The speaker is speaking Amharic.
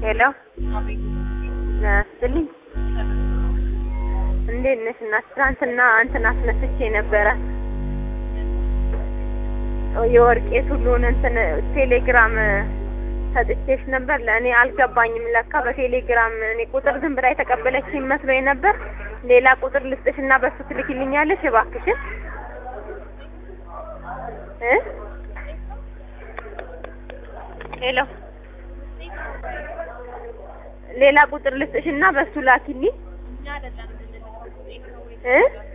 ሄሎ ናስትልኝ እንዴት ነሽ? እናት ትናንትና እንትን አስነስቼ ነበረ የወርቄት ሁሉን እንትን ቴሌግራም ሰጥቼሽ ነበር። ለእኔ አልገባኝም። ለካ በቴሌግራም እኔ ቁጥር ዝም ብላ የተቀበለችኝ መስሎኝ ነበር። ሌላ ቁጥር ልስጥሽ እና በሱ ትልኪልኛለሽ እባክሽን እ ሄሎ ሌላ ቁጥር ልስጥሽ እና በሱ ላኪልኝ እ